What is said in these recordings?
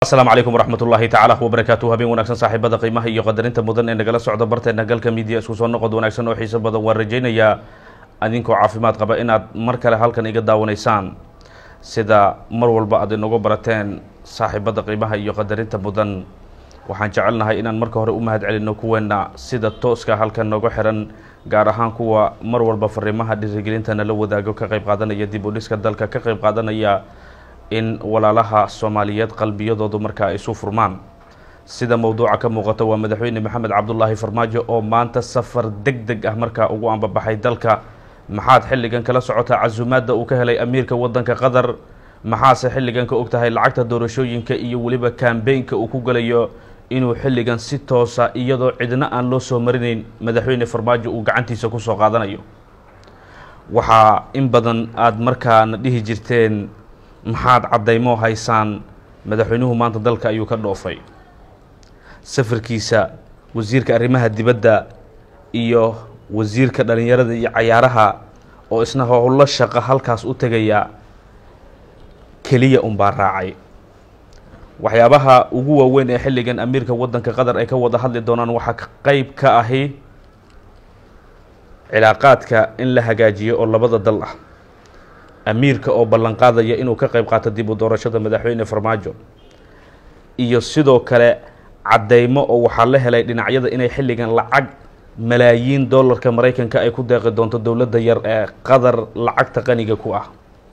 asalaamu calaykum waraxmat ullaahi tacaala wabarakaatu habeen wanaagsan saaxiibada qiimaha iyo qadarinta mudan ee nagala socda barteena galka midiya isku soo noqod wanaagsan oo xiiso badan waan rajaynayaa adinkoo caafimaad qaba inaad mar kale halkan iga daawanaysaan sida mar walba aad inagu barateen saaxiibada qiimaha iyo qadarinta mudan waxaan jecelnahay inaan marka hore u mahad celino kuweena sida tooska halkan nooga xiran gaar ahaan kuwa mar walba fariimaha dhiirigelinta nala wadaago ka qayb qaadanaya dib u dhiska dalka ka qayb qaadanaya in walaalaha soomaaliyeed qalbiyadoodu markaa isu furmaan sida mowduuca ka muuqata waa madaxweyne maxamed cabdulaahi farmaajo oo maanta safar deg deg ah markaa ugu ambabaxay dalka maxaad xilligan kala socotaa casuumaadda uu ka helay amiirka waddanka qatar maxaase xilligan ka og tahay lacagta doorashooyinka iyo weliba kambeynka uu ku galayo inuu xilligan si toosa iyadoo cidna aan loo soo marinayn madaxweyne farmaajo uu gacantiisa kusoo qaadanayo waxaa in badan aada markaana dhihi jirteen maxaad caddaymo haysaan madaxweynuhu maanta dalka ayuu ka dhoofay safarkiisa wasiirka arrimaha dibadda iyo wasiirka dhalinyarada iyo cayaaraha oo isna howlo shaqo halkaas u tegaya keliya unbaa raacay waxyaabaha ugu waaweyn ee xilligan amiirka waddanka qatar ay ka wada hadli doonaan waxaa qeyb ka ahi cilaaqaadka in la hagaajiyo oo labada dal ah amiirka oo ballanqaadaya inuu ka qayb qaato dib u doorashada madaxweyne farmaajo iyo sidoo kale caddeymo oo waxaa la helay dhinacyada inay xilligan lacag malaayiin dollarka maraykanka ay ku deeqi doonto dowladda yar ee qatar lacagta qaniga ku ah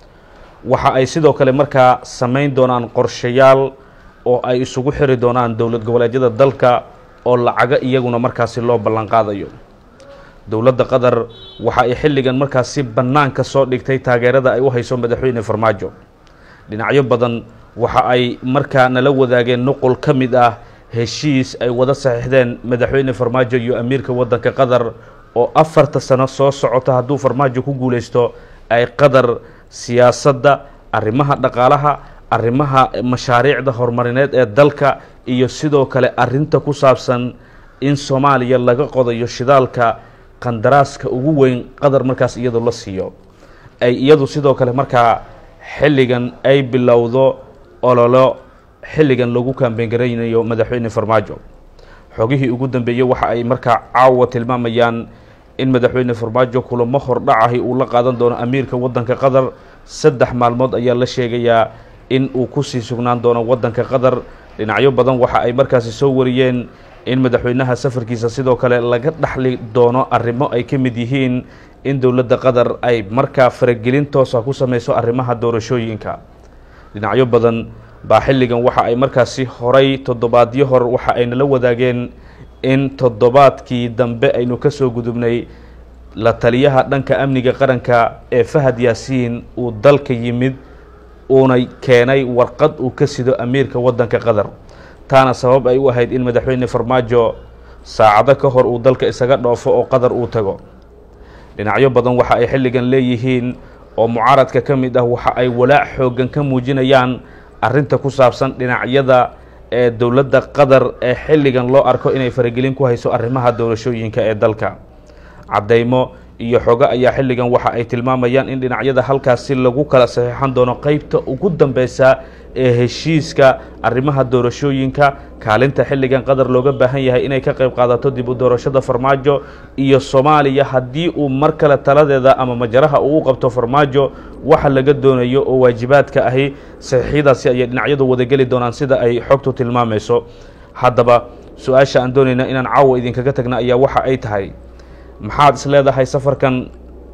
waxa ay sidoo kale markaa samayn doonaan qorshayaal oo ay isugu xiri doonaan dowlad goboleedyada dalka oo lacago iyaguna markaasi loo ballanqaadayo dowladda qatar waxa ay xilligan markaas si bannaanka soo dhigtay taageerada ay u hayso madaxweyne farmaajo dhinacyo badan waxa ay markaa nala wadaageen nuqul ka mid ah heshiis ay wada saxiixdeen madaxweyne farmaajo iyo amiirka waddanka qatar oo afarta sano soo socota hadduu farmaajo ku guuleysto ay qatar siyaasadda arrimaha dhaqaalaha arrimaha mashaariicda horumarineed ee dalka iyo sidoo kale arrinta ku saabsan in soomaaliya laga qodayo shidaalka qandaraaska ugu weyn qatar markaas iyadu la siiyo ay iyadu sidoo kale markaa xilligan ay bilowdo ololo xilligan lagu kaambeyn garaynayo madaxweyne farmaajo xogihii ugu dambeeyey waxa ay markaa caawa tilmaamayaan in madaxweyne farmaajo kulamo hordhacahi uu la qaadan doono amiirka waddanka qatar saddex maalmood ayaa la sheegayaa in uu kusii sugnaan doono waddanka qatar dhinacyo badan waxa ay markaasi soo wariyeen in madaxweynaha safarkiisa sidoo kale laga dhaxli doono arrimo ay ka mid yihiin in dowladda qatar ay markaa faragelin toosa ku sameyso arrimaha doorashooyinka dhinacyo badan baa xilligan waxa ay markaasi horay toddobaadyo hor waxa ay nala wadaageen in toddobaadkii dambe aynu ka soo gudubnay la taliyaha dhanka amniga qaranka ee fahad yaasiin uu dalka yimid uuna keenay warqad uu ka sido amiirka waddanka qatar taana sabab ay u ahayd in madaxweyne farmaajo saacado ka hor uu dalka isaga dhoofo oo qatar uu tago dhinacyo badan waxa ay xilligan leeyihiin oo mucaaradka ka mid ah waxa ay walaac xooggan ka muujinayaan arrinta ku saabsan dhinacyada ee dowladda qatar ee xilligan loo arko inay faragelin ku hayso arrimaha doorashooyinka ee dalka caddeymo iyo xogo ayaa xilligan waxa ay tilmaamayaan in dhinacyada halkaasi lagu kala saxiixan doono qeybta ugu dambeysa ee heshiiska arrimaha doorashooyinka kaalinta xilligan qatar looga baahan yahay inay ka qayb qaadato dib u doorashada farmaajo iyo soomaaliya haddii uu mar kale taladeeda ama majaraha uu u qabto farmaajo waxa laga doonayo oo waajibaadka ahi saxiixyadaasi ayay dhinacyadu wadageli doonaan sida ay xogtu tilmaamayso haddaba su-aasha aan doonayna inaan caawa idinkaga tagna ayaa waxa ay tahay maxaad is leedahay safarkan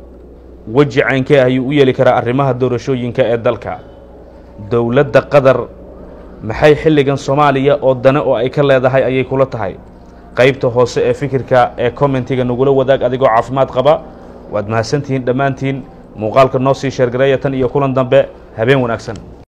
weji caynkee ayuu u yeeli karaa arrimaha doorashooyinka ee dalka dowladda qatar maxay xilligan soomaaliya oo dane oo ay ka leedahay ayay kula tahay qeybta hoose ee fikirka ee commentiga nagula wadaag adigoo caafimaad qaba waad mahadsantihiin dhammaantiin muuqaalka noo sii sheergareeya tan iyo kulan dambe habeen wanaagsan